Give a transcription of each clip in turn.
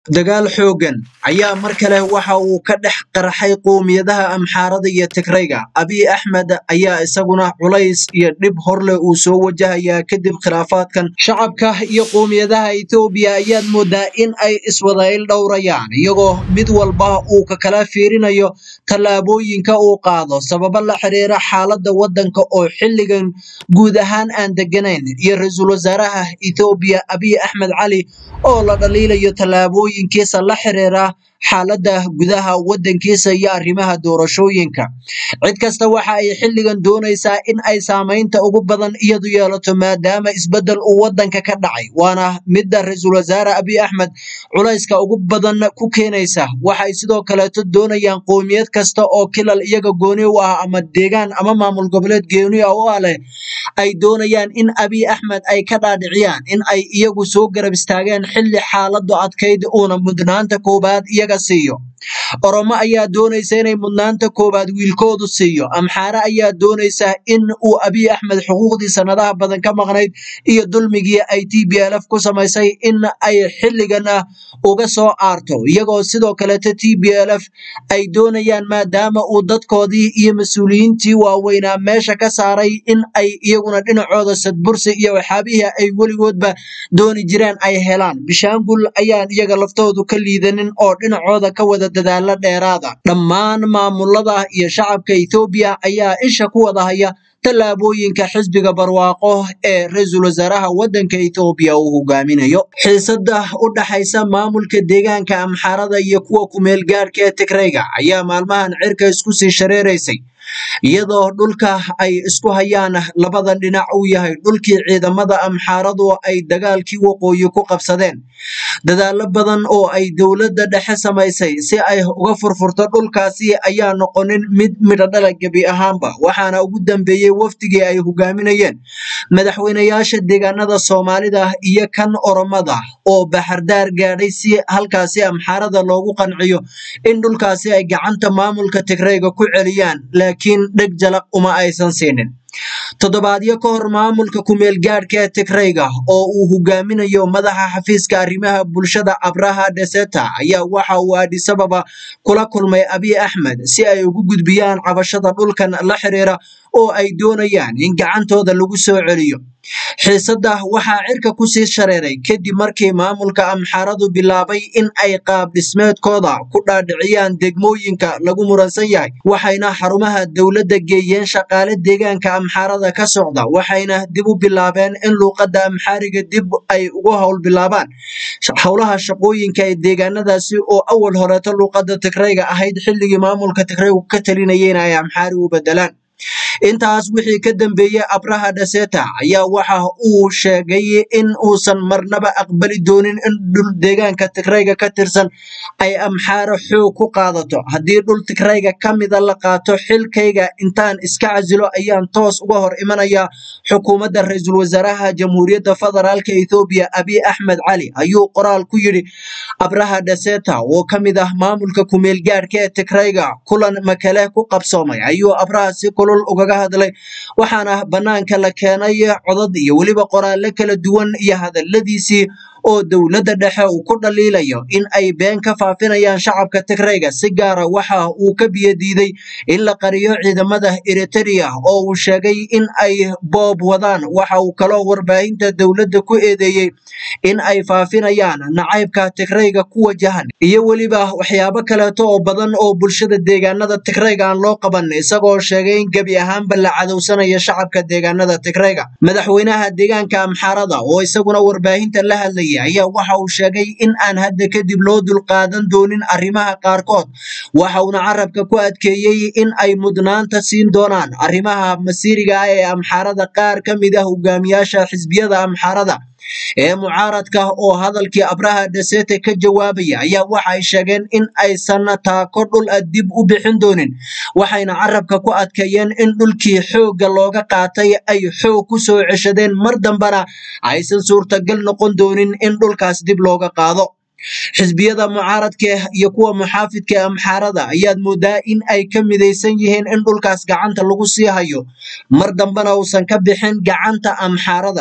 dagaal xooggan ayaa mar kale waxa uu ka dhex qarxay qowmiyadaha amxaarada iyo tigrayga abiy axmed ayaa isaguna culays iyo dhib horleh uu soo wajahayaa kadib khilaafaadkan shacabka iyo qowmiyadaha etoobiya ayaad moodaa in ay iswadayl dhowrayaan iyagoo mid walba uu ka kala fiirinayo tallaabooyinka uu qaado sababo la xiriira xaaladda waddanka oo xilligan guud ahaan aan deganayn iyo ra-iisul wasaaraha etoobiya abiy axmed cali oo la dhaliilayo tallaabooyinkiisa la xiriira xaaladda gudaha waddankiisa iyo arrimaha doorashooyinka cid kasta waxa ay xilligan doonaysaa in ay saamaynta ugu badan iyadu yeelato maadaama isbeddel uu waddanka ka dhacay waana midda ra-iisul wasaare abiy axmed culayska ugu badan ku keenaysa waxay sidoo kaleeto doonayaan qowmiyad kasta oo kilal iyaga gooni u ah ama deegaan ama maamul goboleed gooni ah u ah leh ay doonayaan in abiy axmed ay ka dhaadhiciyaan in ay iyagu soo garab istaageen xilli xaaladu adkayd uuna mudnaanta koowaad iyaga siiyo oromo ayaa doonaysa inay mudnaanta koowaad wiilkoodu siiyo amxaare ayaa doonaysa in uu abiy axmed xuquuqdii sanadaha badan ka maqnayd iyo dulmigii ay t b l f ku samaysay in ay xilligan uga soo aarto iyagoo sidoo kaleeto t b l f ay doonayaan maadaama uu dadkoodii iyo mas-uuliyiintii waaweynaa meesha ka saaray in ay iyaguna dhinacooda sadbursi iyo waxyaabihii ay weligoodba dooni jireen ay helaan bishaangul ayaan iyaga laftoodu ka liidanin oo dhinacooda ka wada dadaalo dheeraada dhammaan maamulada iyo shacabka etoobiya ayaa isha ku wada haya tallaabooyinka xisbiga barwaaqo ee ra-iisul wasaaraha waddanka etoobiya uu hogaaminayo xiisada u dhaxaysa maamulka deegaanka amxaarada iyo kuwa kumeel gaadhka ee tigrayga ayaa maalmahan cirka isku sii shareeraysay iyadoo dhulka ay isku hayaan labadan dhinac uu yahay dhulkii ciidamada amxaaradu ay dagaalkii waqooyi ku qabsadeen dadaalo badan oo ay dowladda dhexe samaysay si ay uga furfurto dhulkaasi ayaa noqonin mid midhodhala gebi ahaanba waxaana ugu dambeeyey wafdigii ay hogaaminayeen madaxweynayaasha deegaanada soomaalida iyo kan oromada oo baxardaar gaadhay si halkaasi amxaarada loogu qanciyo in dhulkaasi ay gacanta maamulka tigrayga ku celiyaan laakiin dheg jalaq uma aysan siinin toddobaadyo ka hor maamulka kumeel gaadhka ee tigrayga oo uu hogaaminayo madaxa xafiiska arrimaha bulshada abraha deseta ayaa waxa uu adisababa kula kulmay abiy axmed si ay ugu gudbiyaan cabashada dhulkan la xiriira oo ay doonayaan in gacantooda lagu soo celiyo xiisada waxaa cirka ku sii shareeray kadib markii maamulka amxaaradu bilaabay in ay qaab dhismeedkooda ku dhaadhiciyaan degmooyinka lagu muransan yahay waxayna xarumaha dowladda geeyeen shaqaale deegaanka amxaarada ka socda waxayna dib u bilaabeen in luuqadda amxaariga dib ay uga howl bilaabaan howlaha shaqooyinka ee deegaanadaasi oo awal horeeto luuqadda tigrayga ahayd xilligii maamulka tigraygu ka talinayeen ay amxaari u bedelaan intaas wixii ka dambeeyey abraha dhaseta ayaa waxa uu sheegay in uusan marnaba aqbali doonin in dhul deegaanka tigrayga ka tirsan ay amxaaro xoog ku qaadato haddii dhul tigrayga ka mida la qaato xilkayga intaan iska casilo ayaan toos uga hor imanaya xukuumadda ra-iisul wasaaraha jamhuuriyadda federaalka ethoobiya abiy axmed cali ayuu qoraal ku yidhi abraha dhaseta oo ka mid ah maamulka kumeel gaadhka ee tigrayga kulan makale ku qabsoomay ayuu abraha si kulul ugaga hadlay waxaana bannaanka la keenay codad iyo weliba qoraallo kala duwan iyo hadalladiisii oo dowladda dhexe uu ku dhaliilayo in ay been ka faafinayaan shacabka tigrayga si gaara waxa uu ka biyadiiday in la qariyo ciidamada eriteria oo uu sheegay in ay boob wadaan waxa uu kaloo warbaahinta dowladda ku eedeeyey in ay faafinayaan nacaybka tigrayga ku wajahan iyo weliba waxyaabo kaleeto oo badan oo bulshada deegaanada tigrayga aan loo qaban isagoo sheegay in gebi ahaanba la cadowsanaya shacabka deegaanada tigrayga madaxweynaha deegaanka amxaarada oo isaguna warbaahinta la hadlaya ayaa waxa uu sheegay in aan hadda kadib loo dulqaadan doonin arrimaha qaarkood waxa uuna carabka ku adkeeyey in ay mudnaanta siin doonaan arrimaha masiiriga ah ee amxaarada qaar ka mid ah hogaamiyaasha xisbiyada amxaarada ee mucaaradka oo hadalkii abraha dhasete ka jawaabaya ayaa waxay sheegeen in aysan taako dhul a dib u bixin doonin waxayna carabka ku adkeeyeen in dhulkii xoogga looga qaatay ay xoog ku soo ceshadeen mar dambana aysan suurtagal noqon doonin in dhulkaas dib looga qaado xisbiyada mucaaradka iyo kuwa muxaafidka ee amxaarada ayaad moodaa in ay ka midaysan yihiin in dhulkaas gacanta lagu sii hayo mar dambena uusan ka bixin gacanta amxaarada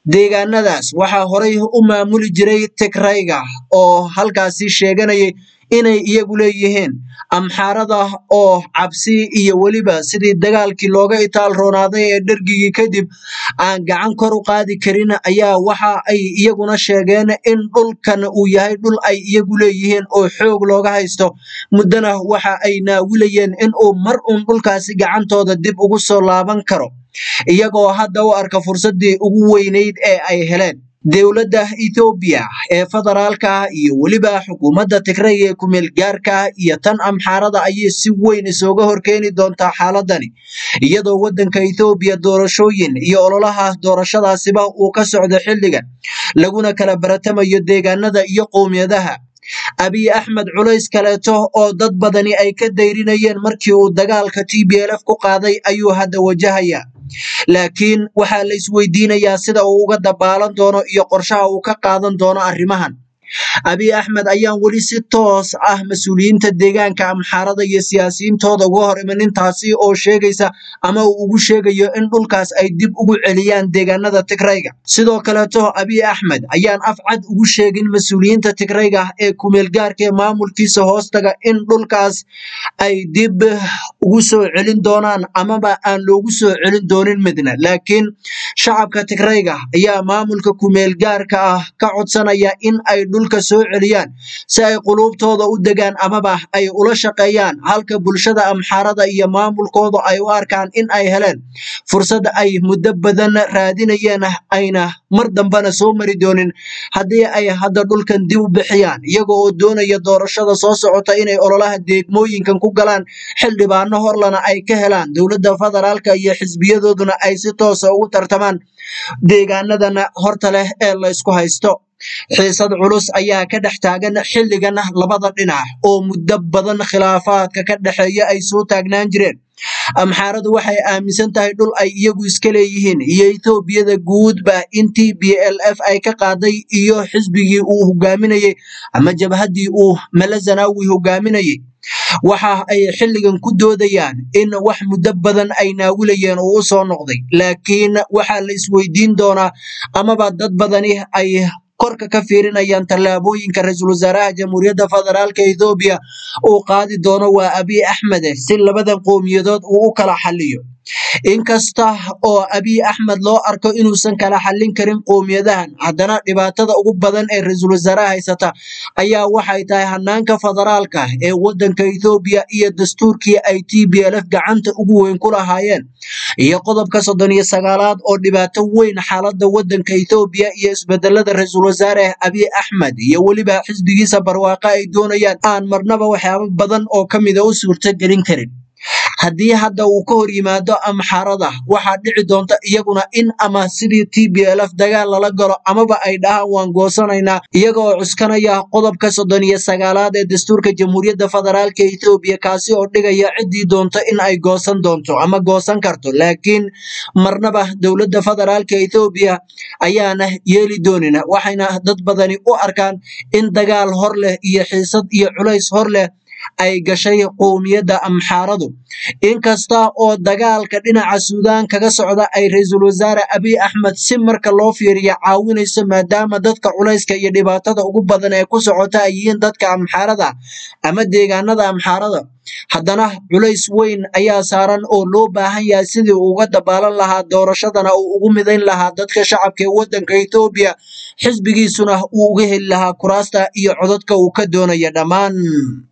deegaanadaas waxaa horay u maamuli jiray tigrayga oo halkaasi sheeganayay inay iyagu leeyihiin amxaarada oo cabsi iyo weliba sidii dagaalkii looga itaal roonaaday ee dhergigii kadib aan gacan kor u qaadi karin ayaa waxa ay iyaguna sheegeen in dhulkan uu yahay dhul ay iyagu leeyihiin oo xoog looga haysto muddana waxa ay naawilayeen in uu mar uun dhulkaasi gacantooda dib ugu soo laaban karo iyagoo hadda u arka fursaddii ugu weynayd ee ay heleen dowladda ethoobiya ee federaalka iyo weliba xukuumadda tigray ee kumeel gaarka iyo tan amxaarada ayay si weyn isooga horkeeni doontaa xaaladani iyadoo waddanka ethoobiya doorashooyin iyo ololaha doorashadaasiba uu ka socdo xilligan laguna kala baratamayo deegaanada iyo qowmiyadaha abiy axmed culays kaleeto oo dad badani ay ka dayrinayeen markii uu dagaalka t b lf ku qaaday ayuu hadda wajahaya laakiin waxaa la isweydiinayaa sida uu uga dabaalan doono iyo qorshaha uu ka qaadan doono arrimahan abiy axmed ayaan weli si toos ah mas-uuliyiinta deegaanka amxaarada iyo siyaasiyiintooda uga hor imanin taasi oo sheegaysa ama uu ugu sheegayo in dhulkaas ay dib ugu celiyaan deegaanada tigrayga sidoo kaleeto abiy axmed ayaan af cad ugu sheegin mas-uuliyiinta tigrayga ee kumeelgaarka ee maamulkiisa hoostaga in dhulkaas ay dib ugu soo celin doonaan amaba aan loogu soo celin doonin midna laakiin shacabka tigrayga ayaa maamulka kumeelgaarka ah ka codsanaya in ay dhulka soo celiyaan si ay quluubtooda u degaan amaba ay ula shaqeeyaan halka bulshada amxaarada iyo maamulkooda ay u arkaan in ay heleen fursad ay muddo badan raadinayeen ayna mar dambena soo mari doonin haddii ay hadda dhulkan dib u bixiyaan iyaga oo doonaya doorashada soo socota inay ololaha deegmooyinkan ku galaan xildhibaano horlana ay ka helaan dowladda federaalka iyo xisbiyadooduna ay si toosa ugu tartamaan deegaanadana horta leh ee la ysku haysto xiisad culus ayaa ka dhex taagan xilligan labada dhinac oo muddo badan khilaafaadka ka dhexeeya ay soo taagnaan jireen amxaaradu waxay aaminsan tahay dhul ay iyagu iska leeyihiin iyo etoobiyada guudba in t b l f ay ka qaaday iyo xisbigii uu hogaaminayey ama jabhaddii uu malazanawi hogaaminayey waxa ay xilligan ku doodayaan in wax muddo badan ay naawilayeen oo u soo noqday laakiin waxaa la isweydiin doonaa amaba dad badani ay korka ka fiirinayaan tallaabooyinka ra-iisul wasaaraha jamhuuriyadda federaalka ethoobiya uu qaadi doono waa abiy axmed si labadan qowmiyadood uu u kala xaliyo inkasta oo abiy axmed loo arko inuusan kala xallin karin qowmiyadahan haddana dhibaatada ugu badan ee ra-iisul wasaaraha haysata ayaa waxay tahay hanaanka federaalka ee waddanka ethoobiya iyo dastuurkii ay t b l f gacanta ugu weyn ku lahaayeen iyo qodobka soddon iyo sagaalaad oo dhibaato weyn xaaladda waddanka ethoobiya iyo isbedelada ra-iisul wasaare abiy axmed iyo weliba xisbigiisa barwaaqa ay doonayaan aan marnaba waxyaabo badan oo ka mida u suurto gelin karin haddii hadda uu ka hor yimaado amxarada waxaa dhici doonta iyaguna in ama sidii t b l f dagaal lala galo amaba ay dhahaan waan goosanaynaa iyaga oo cuskanaya qodobka soddon iyo sagaalaad ee dastuurka jamhuuriyadda federaalka ethoobiya kaasi oo dhigaya ciddii doonto in ay goosan doonto ama goosan karto laakiin marnaba dowladda federaalka ethoobiya ayaana yeeli doonin waxayna dad badani u arkaan in dagaal hor leh iyo xiisad iyo culays hor leh ay gashay qowmiyadda amxaaradu inkasta oo dagaalka dhinaca suudaan kaga socda ay ra-iisul wasaare abiy axmed si marka loo fiiriya caawinayso maadaama dadka culayska iyo dhibaatada ugu badan ee ku socota ay yihiin dadka amxaarada ama deegaanada amxaarada haddana culays weyn ayaa saaran oo loo baahan yahay sidii uu uga dabaalan lahaa doorashadana uu ugu midayn lahaa dadka shacabka ee waddanka ethoobiya xisbigiisuna uu uga heli lahaa kuraasta iyo codadka uu ka doonaya dhammaan